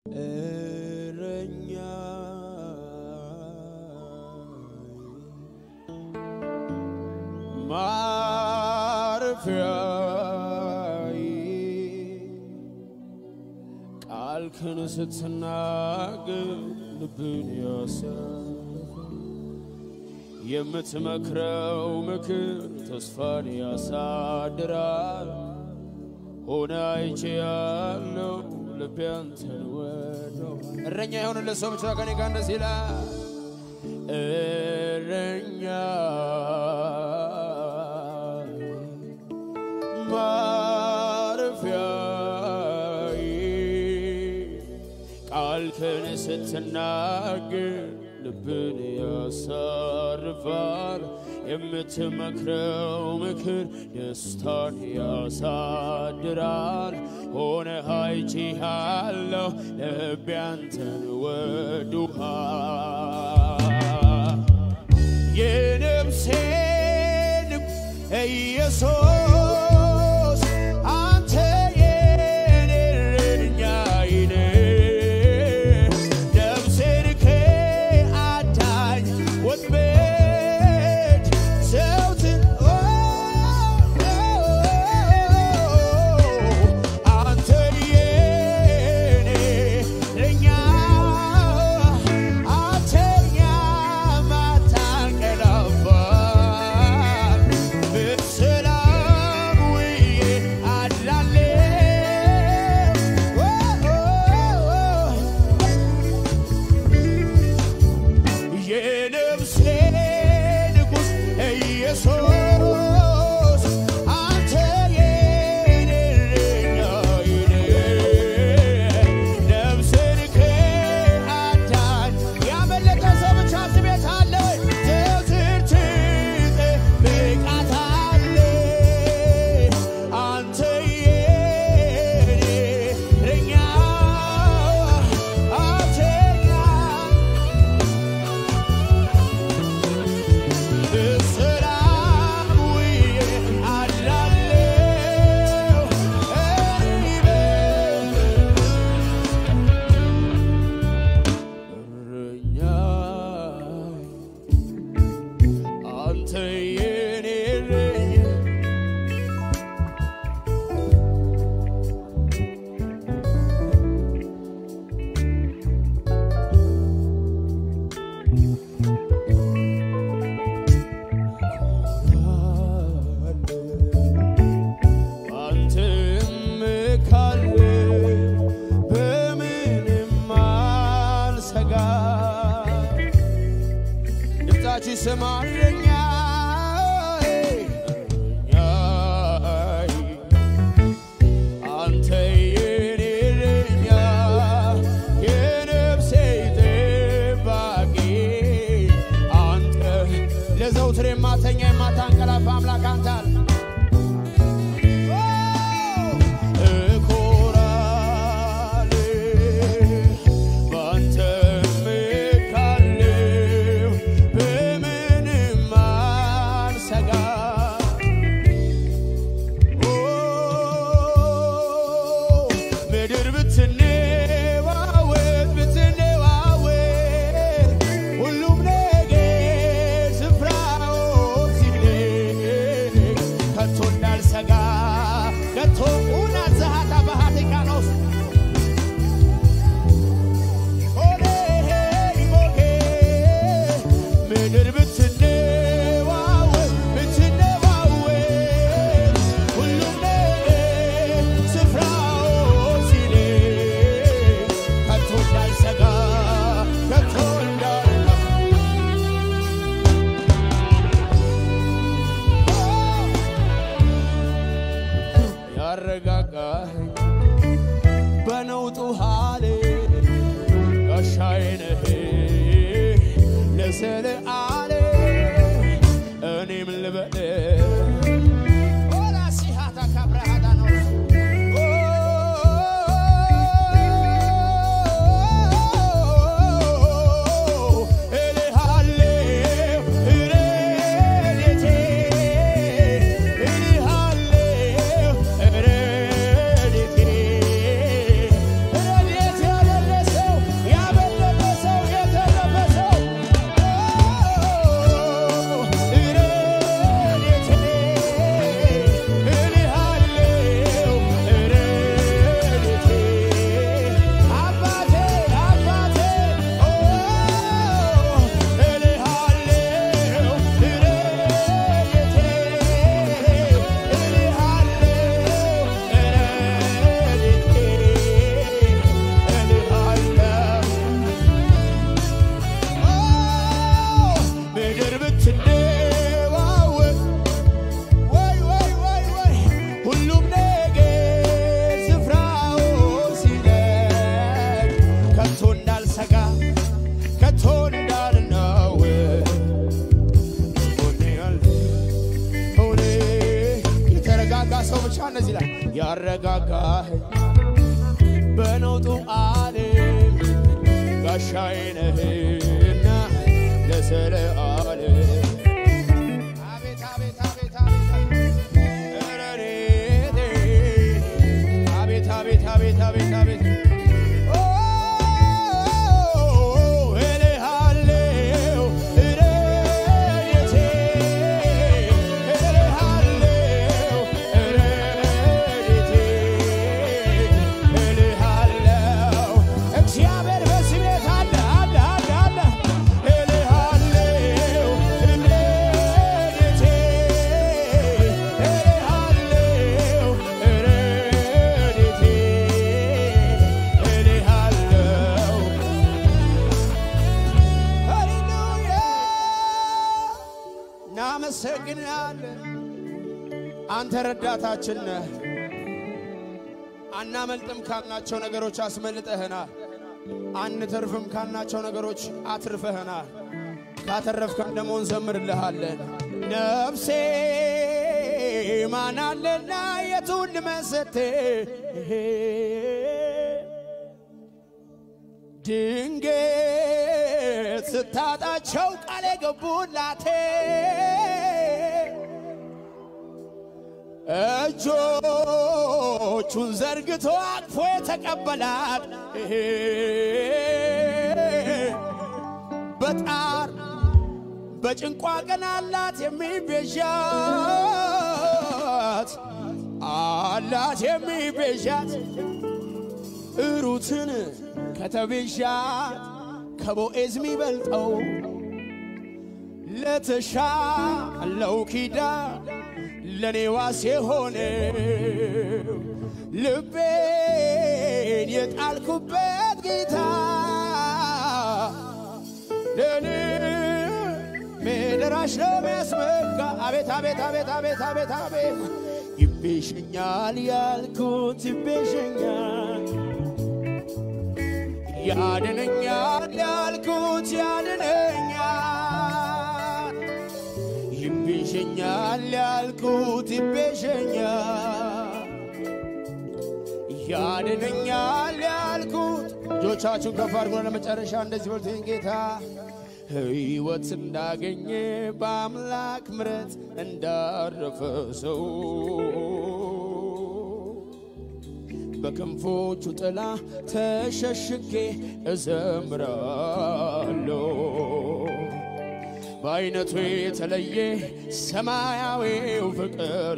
እረኛ ማረፊያዬ ቃልህን ስትናገር ልብን ያሳርፋል። የምትመክረው ምክር ተስፋን ያሳድራል። ሆነ አይቼ ያለው ልቤ አንተን ወዶ እረኛ የሆነለት ሰው ብቻ ከኔ ጋር እንደዚህ ይላል። እረኛ ማረፊያዬ ቃልህን ስትናገር ልብን ያሳርፋል። የምትመክረው ምክር ደስታን ያሳድራል። ሆነ አይቼሃለሁ ልቤ አንተን ወዶሃል። የነፍሴ ንጉሥ ኢየሱስ አንተ የኔ እረኛዬ ነህ። ነፍሴን ከአዳኝ ወጥመድ ዘወትር አንተ የኔ እረኛ አተኛም አታንቀላፋም በሰላም ውዬ አድራለሁ። የነፍሴ ንጉሥ ኢየሱስ አንተ የኔ እረኛዬ ነህ። ነፍሴን ከአዳኝ ያመለጠ ሰው ብቻ እዚህ ቤት አለ ወይ? ዘወትር ትጠብቃታለህ። አንተ የኔ እረኛ አትተኛም በሰላም ውዬ አድራለሁ። እረኛዬ አንተ የኔ እረኛ አንተ እመካለሁ በምንም አልሰጋ ድምፃችሁ ይሰማ እረኛዬ እረኛዬ አንተ የኔ እረኛ የነፍሴ ጠባቂ አንተ ለዘውትር የማተኛ የማታንቀላፋ አምላክ አንተ አለ። እኮራለሁ በአንተ እመካለሁ በምንም አልሰጋም። ምድር ብትነዋወጥ ብትነዋወጥ ሁሉም ነገር ስፍራው ሲብለኝ ከቶ እንዳልሰጋ ከቶ ኡናት ዘሃታ ባህቲቃኖስ ኦሌ ሞጌ ምድር ብትነዋወጥ ብትነዋወጥ ሁሉም ነገር ስፍራው ሲለኝ ከቶ እንዳልሰጋ ከቶ እንዳልሰጋ ያረጋጋኸኝ በነውጡ ሀሌ ጋሻዬ ነህ ለዘለዓለም እኔም ልበል ኦላ ሲሃታ ካብረሃዳ ነው እልሃለሁ እረዴቴ እልሃለሁ እረዴቴ እረዴቴ ያደረሰ እንደዚህ ይላል ያረጋጋኸኝ በነውጡ ዓለም ጋሻዬ ነህና ለዘለዓለም አቤት አቤት አቤት አቤት ረድኤቴ አቤት አቤት አቤት አቤት አቤት ኦ እልሃለሁ ረድኤቴ እልሃለሁ ረድኤቴ እልሃለሁ እግዚአብሔር በዚህ ቤት አለ አለ አለ አለ እልሃለሁ ረድኤቴ እልሃለሁ ረድኤቴ እልሃለሁ ሃሌሉያ እናመሰግናለን። አንተ ረዳታችን ነህ። አናመልጥም ካልናቸው ነገሮች አስመልጠህናል። አንተርፍም ካልናቸው ነገሮች አትርፈህናል። ካተረፍከን ደግሞ እንዘምርልሃለን። ነፍሴ ማናለና የቱን ልመሰት ድንገት ስታጣቸው ቃል የገቡላቴ እጆቹን ዘርግቶ አቅፎ የተቀበላት በጣር በጭንቋ ቀን አላት የሚቤዣት አላት የሚቤዣት ሩትን ከተቤዣት ከቦኤዝ የሚበልጠው ለተሻለው ኪዳን ለኔ ዋስ የሆነው ልቤን የጣልኩበት ጌታ ለኔ ደራሽ ነው የሚያስመካ አቤት አቤት አቤት አቤት አቤት አቤት ይቤዠኛል ያልኩት ይቤዠኛል ያድነኛል ያልኩት ያድነኛል ይቤዠኛል ያልኩት ይቤዠኛል ያድነኛል ያልኩት እጆቻችሁን ከፍ አድርጎ ለመጨረሻ እንደዚህ በሉት ጌታ ሕይወት እንዳገኘ በአምላክ ምረት እንዳረፈ ሰው በክንፎቹ ጥላ ተሸሽጌ እዘምራለሁ። በአይነቱ የተለየ ሰማያዊው ፍቅር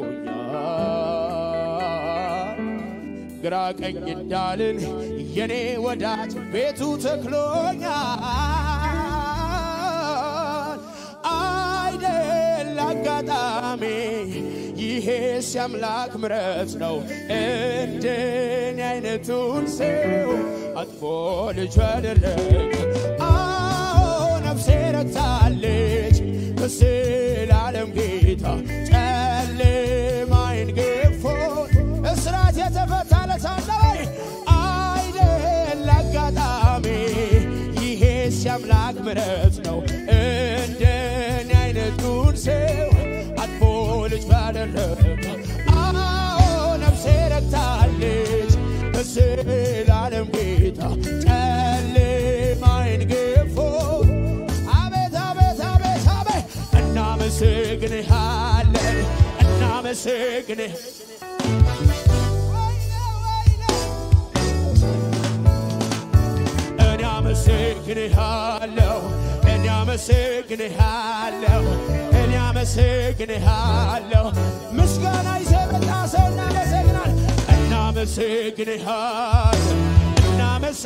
ይዞኛል። ግራ ቀኝ እንዳልን የኔ ወዳጅ ቤቱ ተክሎኛል። አይደል አጋጣሚ ይሄስ የአምላክ ምረት ነው። እንደኔ አይነቱን ሰው አጥፎ ልጁ ያደረግ አዎ ነፍሴ ረክታለች በዘላለም ጌታ ጨለማዬን ገፎ እስራት የተፈታለት አለ ወይ? አይደል አጋጣሚ ይሄስ የአምላክ ምረት ነው። እንደኔ አይነቱን ሰው አጥፎ ልጅ ባደረገ አዎ ነፍሴ ረክታለች በዘላለም ጌታ ጨለማዬን ገፎ አቤት አቤት አቤት አቤት እናመሰግንሃለን እናመሰግንህ እኔ አመሰግንሃለሁ እኔ አመሰግንሃለሁ እኔ አመሰግንሃለሁ ምስጋና ይዘህ የመጣ ሰው እናመሰግናል እናመሰግንሃለን እናመሰ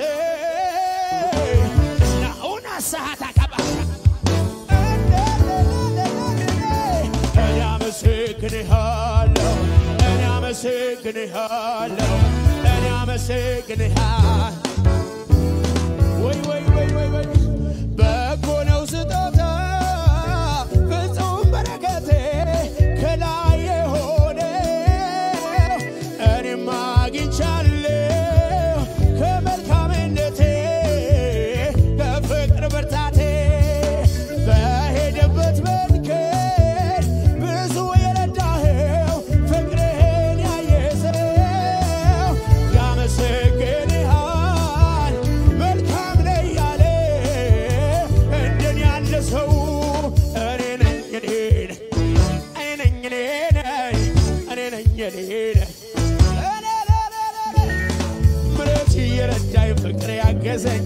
ናኡና ሰዓት አቀባ እኔ አመሰግንሃለሁ እኔ አመሰግንሃለሁ እኔ አመሰግንሃለሁ ወይ ወይ ወይ ወይ ወይ በጎ ነው ስጦታ ፍጹም በረከቴ ከላይ የሆነ እኔም አግኝቻለሁ ከመልካምነቴ ከፍቅር ብርታቴ በሄደበት መንገድ ብዙ የረዳኸው ፍቅርህን እኔ ነኝ ምረት እየረዳኝ ፍቅር ያገዘኝ